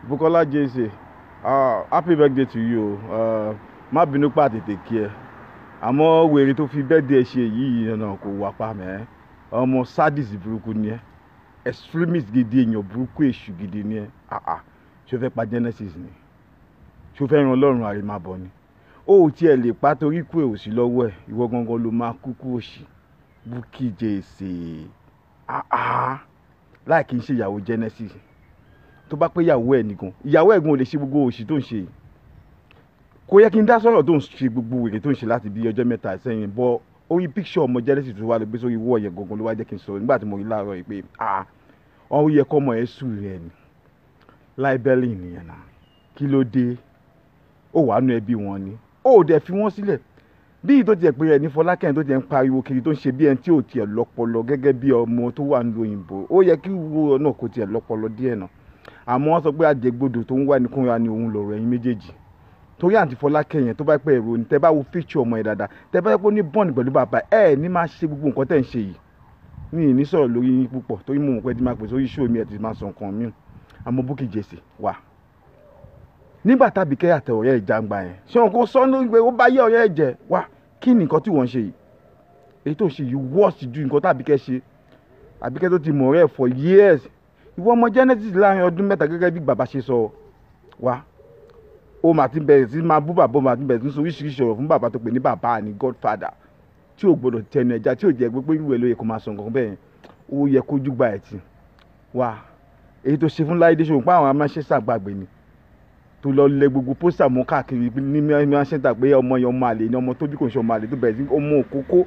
Bukola Jesse uh, happy birthday to you uh, má bínú pa tètè kí ẹ àmọ́ wèrè tó fi birthday ṣe yìí náà kò wá pa mẹ́ ọmọ sadis burúkú ni ẹ extremist gidi èèyàn burúkú èṣù gidi ni ẹ ṣó fẹ́ pa Genesis ni ṣó fẹ́ ran Ọlọ́run àrèmábọ̀ ni ó ò tiẹ̀ lè pa torí kú ẹ̀ òsì lọ́wọ́ ẹ̀ ìwọ gangan ló máa kúkú òsì Bukky Jesse láì kí n ṣe ìyàwó Genesis tó bá pé ìyàwó ẹ̀ nìkan ìyàwó ẹ̀ gan ò lè ṣe gbogbo òṣì tó ń ṣe yìí kò yẹ kí n dá sọ̀rọ̀ tó ń ṣe gbogbo wèrè tó ń ṣe láti bí ọjọ́ mẹ́ta sẹ́yìn bọ́ orí píkṣọ̀ ọmọ Genesis tó wà lọ gbé sórí wọ́ yẹn gangan ló wá jẹ́ kí n sọ̀rọ̀ nígbà tí mo rí láàárọ̀ yìí pé ah ọ̀hún yẹ kọ́ ọmọ ẹ̀ sùn rẹ̀ ni láìbẹ́lì nìyẹn náà kí ló dé ó wàá nu ẹbí wọn ni ó dẹ̀ fi wọ́n sílẹ̀ bí ìtò tiẹ̀ pé ẹni Fọlákẹ́yìn tó tiẹ̀ ń pariwo kiri tó ń ṣe bí ẹni tí ò tiẹ̀ lọ́pọlọ gẹ́gẹ́ bí ọmọ tó wà nílùú òyìnbó ó yẹ kí wo náà kò tiẹ̀ lọ́pọlọ díẹ̀ náà àmọ́ wọ́n sọ pé àjẹgbodò tó ń wá nìkúnra ni òun lọ̀rọ̀ ẹ̀yin méjèèjì torí àǹtí Fọlákẹ́yìn tó bá pẹ́ èrò ní tẹ́ bá wo fíṣọ ọmọ ẹ̀ dáadáa tẹ́ bá yẹ kó ní bọ́ọ̀nì pẹ̀lú bàbá ẹ̀ ní máa ṣe gbogbo nǹkan tẹ́ ń ṣe yìí mi ì ní sọ̀rọ̀ lórí yín púpọ̀ torí mo mọ̀ pé ti máa pè sórí ṣó mi ẹ̀ ti máa sọ nǹkan mi àmọ́ Bukky Jesse wà nígbà tàbí kẹ́ àtẹ ọ̀rẹ́ ìjàngbà yẹn ṣé wọn kò sọ ní pé ó bá yé ọ̀rẹ́ ẹ̀ jẹ́ wá kí ni nǹkan tí wọ́n ń ṣe yìí èyí tó ń ṣe yìí wọ́ọ̀sì ju nǹkan tàbí kẹ́ ṣe àbíkẹ́ tó ti mọ̀ ọ̀rẹ́ ẹ̀ for years ìwọ ọmọ Genesis láàrin ọdún mẹ́ta gẹ́gẹ́ bí bàbá ṣe sọ wá ó mà ti bẹ̀rẹ̀ sí máa bú bàbá ó mà ti bẹ̀rẹ̀ sí sọ oríṣiríṣi ọ̀rọ̀ fún bàbá tó pè ní bàbá ní godfather tí ò gbọdọ̀ tẹnu ẹja tí ò jẹ́ pé irú ẹ̀ ló yẹ kó máa sọ nǹkan bẹ́ẹ̀ ó yẹ kó júgbà ẹ̀ tì wá èyí tó ṣe fún Láìdé ṣòwò pé àwọn amáṣẹ́sà gbàgbé ni tó lọ lẹ gbogbo pósítà mọ́ káàkiri ní amáṣẹ́sà pé ọmọ yẹn ọmọ àlè ni ọmọ tó bí kò ń ṣe ọmọ àlè tó bẹ̀rẹ̀ sí ọmọ òkókó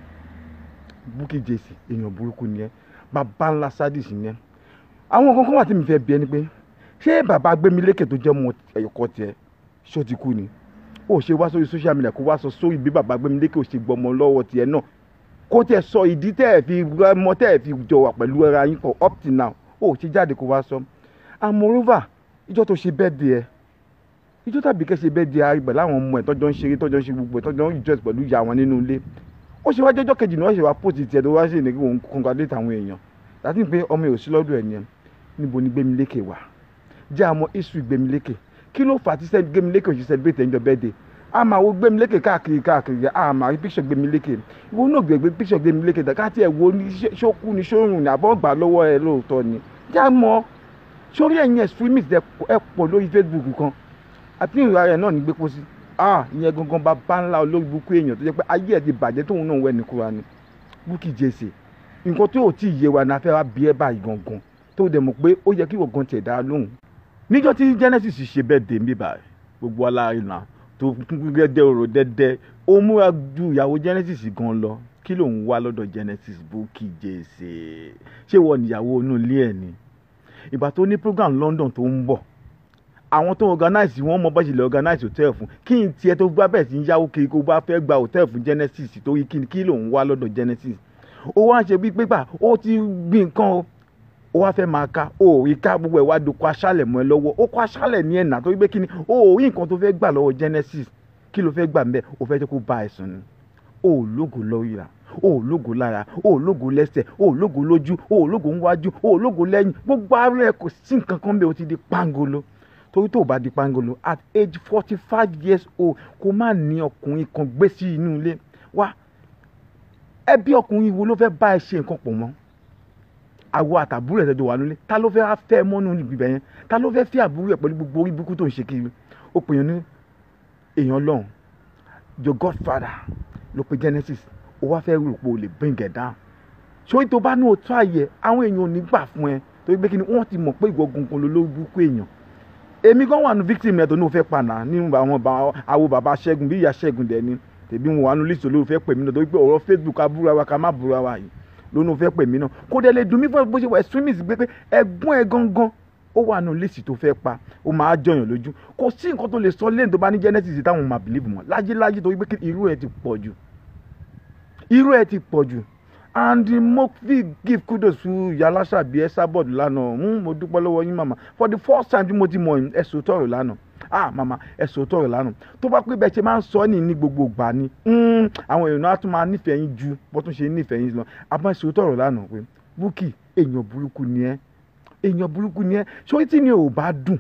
Bukky Jesse èèyàn burúkú ni ẹ bàbá ńlá sadis ni ẹ àwọn kankan wà tí mi fẹ́ bi ẹni pé ṣé bàbá Gbémilékè tó jẹ́ ọmọ ẹ̀yọ̀kọ́ tiẹ̀ ṣó ti kú ni ó ṣe wá sórí social media kó wá sọ sórí bí bàbá Gbémilékè ò ṣe gbọmọ lọ́wọ́ tiẹ̀ náà kó tiẹ̀ sọ ìdí tẹ́ ẹ̀ fi mọ tẹ́ ẹ̀ fi jọ wà pẹ̀lú ara yín for up till now ó ṣe jáde kó wá sọ amorova ìjọ tó ṣe bẹ́ẹ̀ di ẹ ìjọ tàbí kẹ́ ṣe bẹ́ẹ̀ di arígbẹ̀ láwọn ọmọ ẹ̀ tọ́jọ́ ń ṣeré tọ́jọ́ ń ṣe gbogbo ẹ̀ tọ́jọ́ ń jọ́sìn pẹ̀lú ìyá wọn nínú ilé ó ṣe wá jẹ́jọ́ kejì náà ó ṣe wá pòtì tiẹ̀ tó wá ṣe ní kí òun congratulate àwọn èèyàn láti pé ọmọ ẹ̀ ò sí lọ́dọ̀ ẹ̀ ni ẹ̀ níbo ni Gbémilékè wà jẹ́ àmọ́ history Gbémilékè kí ló fà á tí Gbémilékè ò ṣe celebrate ẹ̀ńjọ birthday a máa wo Gbémilékè káàkiri káàkiri a máa rí picture Gbémilékè ìwọ náà gbẹgbẹ picture Gbémilékè dà ká tiẹ̀ wo ní ṣókú ní ṣórùn ní àbọ̀ gbà lọ́wọ́ ẹ lóòótọ́ ni jẹ́ àmọ́ sórí ẹ̀yìn extremist ẹ pọ̀ lórí Facebook kan àti ìrora rẹ̀ náà ní gbé pósí ah ìyẹn gangan bá bá ńlá olórí burúkú èèyàn tó jẹ́ pé ayé ẹ̀ ti bàjẹ́ tóun náà wẹ̀ ní kúra ni Bukky Jesse nǹkan tó ò tí ì yé wa ní afẹ́ wa bí ẹ báyìí gangan tó dẹ̀ mọ̀ pé ó yẹ kí wọ́n gan tiẹ̀ dá lóhùn níjọ́ tí Genesis ṣe bẹ́ẹ̀ dé mi báyìí gbogbo alárinà tó gẹ́gẹ́ ọ̀rọ̀ dẹ́dẹ́ ó múra ju ìyàwó Genesis gan lọ kí ló ń wá lọ́dọ̀ Genesis Bukky Jesse ṣé wọ́n níyàwó inú ilé ẹ̀ ni ìgbà tó ní program London tó ń bọ̀ àwọn tó organize wọn mọ bá ṣe lè organize hotel fún kí n tiẹ̀ tó gbá bẹ́ẹ̀ sí ń yáwó kiri kó bá fẹ́ gba hotel fún Genesis torí kí kí ló ń wá lọ́dọ̀ Genesis ó wá ń ṣe bí pépà ó ti gbin nǹkan o ó wá fẹ́ máa ka ó rí ká gbogbo ẹ̀ wá doko aṣálẹ̀ mọ́ ẹ lọ́wọ́ ó kó aṣálẹ̀ ní ẹ̀nà torí pé kí ni ó rí nǹkan tó fẹ́ gbà lọ́wọ́ Genesis kí ló fẹ́ gbà mbẹ́ ó fẹ́ jẹ́ kó bá ẹ̀sùn ni ó lógo lórí ra ó lógo lára ó lógo lẹ́sẹ̀ ó lógo lójú ó lógo níwájú ó lógo lẹ́yìn gbogbo ara ẹ̀ kò sí nǹkan kan bẹ́ẹ̀ ó ti di pangolo torí tó o bá di pangolo at age forty five years old kó má ní ọkùnrin kan gbé sí inú ilé wá ẹbí ọkùnrin wo ló fẹ́ bá ẹ ṣe nǹkan pọ̀ mọ́ àwọ àtàbúrò ẹ̀ tẹ́jọ́ wà nílé ta ló fẹ́ fẹ́ mọ́nú ibẹ̀ yẹn ta ló fẹ́ fẹ́ àbúrò ẹ̀ pẹ̀lú gbogbo orí burúkú tó ń ṣe kiri ó pè yàn ní èèyàn lọ́hùn your godfather ló pe Genesis ó wá fẹ́ rò pé o lè bring it down ṣé tó bá ní o tó àyè àwọn èèyàn ò ní gbà fún ẹ torí pé kí ni wọ́n ti mọ̀ pé ìwọ gungun ló lórí burúkú èèyàn èmi gan wà ní victim ẹ̀ tó ní o fẹ́ pàná nínú àwọn àwo bàbá Ṣẹ́gun bí ìyá Ṣẹ́gun dẹ̀ ni tèmi wọn wà ní list olóòfẹ́ fẹ́ pè mí náà torí pé ọ̀rọ̀ Facebook abúra wa ká má búra wa yìí lónà fẹ́ pè mí náà kó dẹ̀ lè dùn mí fún bó ṣe wà extremist gbé pé ẹ̀gbọ́n ẹ̀ gangan ó wà nù lẹ́sì tó fẹ́ pa ó máa jọyàn lójú kò sí nǹkan tó lè sọ lẹ́yìn tó bá ní Genesis táwọn máa believe mọ́ lájélájé torí pé irú ẹ̀ ti pọ̀ jù irú ẹ̀ ti pọ̀ jù and mo fi give kudos to yalasa bíi ẹ sábọ̀dù lánàá mo dúpẹ́ lọ́wọ́ yín màmá for the first time tí mo ti mọ̀ ẹ̀ sòtọ́rọ̀ lánàá ah mama ẹ sòótọ́ rẹ̀ lánàá tó bá pé bẹ́ẹ̀ ṣe máa ń sọ ní ní gbogbo ìgbà ni àwọn èèyàn á tún máa nífẹ̀ẹ́ yín ju bó tún ṣe nífẹ̀ẹ́ yín lọ àmọ́ ẹ sòótọ́ rẹ̀ lánàá pé Bukky èèyàn burúkú ni ẹ èèyàn burúkú ni ẹ sórí tí ni ò bá dùn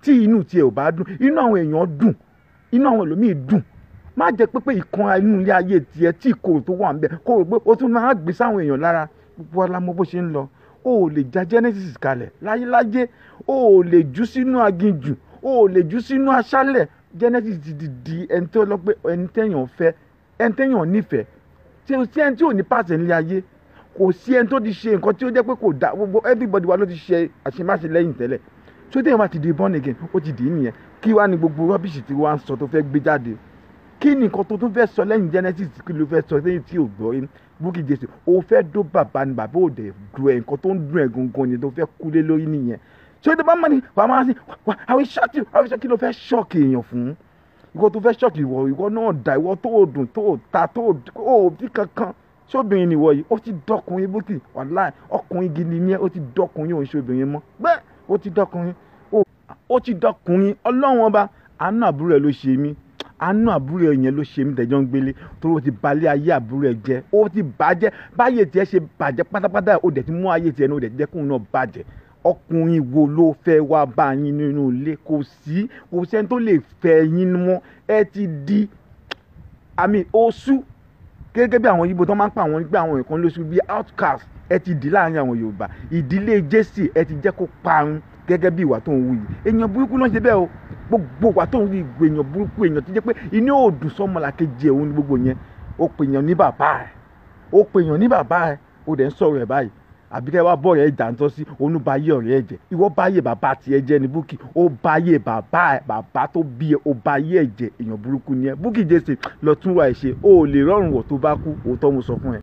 tí inú tiẹ̀ ò bá dùn inú àwọn èèyàn dùn inú àwọn ẹlòmíì dùn má jẹ́ pé pé ìkan inú ilé ayé tiẹ̀ tí ìkorò tó wà ń bẹ̀ kó o pé o tún máa gbé sáwọn èèyàn lára gbogbo ọlá mọ bó ṣe ń lọ o ò lè ja genesis kalẹ̀ láyéláyé o ò lè jù sínú aginjù o ò lè jù sínú aṣálẹ̀ genesis ti di di ẹni tó lọ pé ẹni tẹ̀yàn fẹ́ ẹni tẹ̀yàn nífẹ̀ẹ́ tí o sí ẹni tí ò ní pàṣẹ nílé ayé kò sí ẹni tó ti ṣe nǹkan tí ó jẹ́ pé kò dá gbogbo everybody wa ló ti ṣe àṣemáṣe lẹ́yìn tẹ́lẹ̀ tí ó tẹ̀yàn bá ti di born again ó ti dì í nìyẹn kí wàá ní gbogbo rọ́bìṣì tí wàá ń sọ tó fẹ́ gbé jáde kí ni nǹkan tó tún fẹ́ sọ lẹ́yìn genesis kí ló fẹ́ sọ lẹ́yìn tí ò gbọ́ yín Bukky Jesse o fẹ́ dó bàbá ni bàbá ò dẹ̀ du ẹ̀ nǹkan tó ń dùn ẹ̀ gangan yẹn tó fẹ́ kúlé lórí nìyẹn ṣé o ti bá mọ̀ ní wàá máa sí wà àwọn ṣọ́ọ̀kì àwọn ṣọ́ọ̀kì ló fẹ́ ṣọ́ọ̀kì èèyàn fún ìwọ tó fẹ́ ṣọ́ọ̀kì ìwọ ìwọ náà dà ìwọ tó o dùn tó o ta tó o bí kankan ṣóbìnrin nìwọ yìí ó ti dọkùnrin Bukky wàláì ọkùnrin gidi ni ẹ ó ti dọkùnrin òun ṣóbìnrin mọ́ bẹ́ẹ̀ ó ti dọkùnrin ó ti dọkùnrin ọlọ́run ọba àánú àbúrò ẹ ló ṣe mí àánú àbúrò ẹ yẹn ló ṣe mí tẹjọ́ ń gbélé torí o ti balẹ̀ ayé àbúrò ẹ jẹ́ o ti bàjẹ́ báyé tiẹ̀ ṣe bàjẹ́ pátápátá o dẹ̀ ti mú ayé tiẹ̀ náà o dẹ̀ ti jẹ́ kóun náà bàjẹ́ ọkùnrin wo ló fẹ́ wá bá yín nínú ilé kò sí kò sẹ́ni tó lè fẹ́ yín mọ́ ẹ ti di àmì oṣù gẹ́gẹ́ bí àwọn Ìgbò tó máa ń pa àwọn gbé àwọn nǹkan lóṣù bíi outcast ẹ ti di láàrin àwọn Yorùbá ìdílé Jesse ẹ ti jẹ́ kó parun gẹ́gẹ́ bí ìwà tó ń wù yìí èèyàn burúkú ló ń ṣe bẹ́ẹ̀ o gbogbo ìwà tó ń wù yìí èèyàn burúkú èèyàn tó jẹ́ pé inú òòdùn sọ́mọlàkejì ẹ̀ òun ni gbogbo yẹn ó pè èèyàn ní bàbá ẹ̀ ó pè èèyàn ní bàbá ẹ̀ ó dẹ̀ ń sọ̀rọ̀ ẹ̀ báyìí àbí kẹ́ wá bọ̀ rẹ̀ jàǹtọ́ sí òun bá yé ọ̀rẹ́ ẹ̀ jẹ́ ìwọ bá yé bàbá tiẹ̀ jẹ́ ní Bukky ó bá yé bàbá ẹ̀ bàbá tó bí ẹ ó bá yé ẹ̀ jẹ́ èèyàn burúkú ni ẹ Bukky Jesse lọ tún wà ẹ̀ ṣe ó lè rọrùn wọ̀ tó bá kú òótọ́ mo sọ fún ẹ.